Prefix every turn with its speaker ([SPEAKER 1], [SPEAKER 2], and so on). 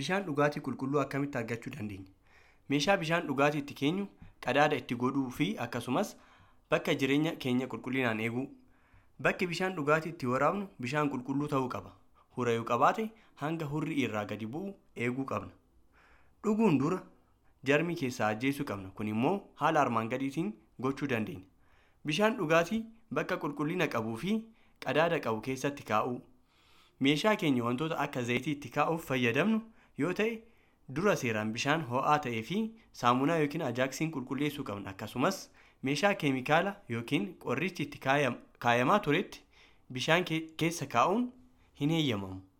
[SPEAKER 1] Bishaan dhugaatii qulqulluu akkamitti argachuu dandeenya? Meeshaa bishaan dhugaatii itti keenyu qadaada itti godhuu fi akkasumas bakka jireenya keenya qulqullinaan eeguu. Bakki bishaan dhugaatii itti waraabnu bishaan qulqulluu ta'uu qaba. Hura yoo qabaate hanga hurri irraa gadi bu'u eeguu qabna. Dhuguun dura jarmii keessaa ajjeesuu qabna. Kun immoo haala armaan gadiitiin gochuu dandeenya. Bishaan dhugaatii bakka qulqullina qabuu fi qadaada qabu keessatti kaa'uu. Meeshaa keenya wantoota akka zayitii itti kaa'uuf fayyadamnu yoo ta'e dura seeraan bishaan ho'aa ta'ee fi saamunaa yookiin ajaaksiin qulqulleessuu qabna. Akkasumas meeshaa keemikaala yookiin qorichi itti kaayamaa turetti bishaan keessa kaa'uun hin heeyyamamu.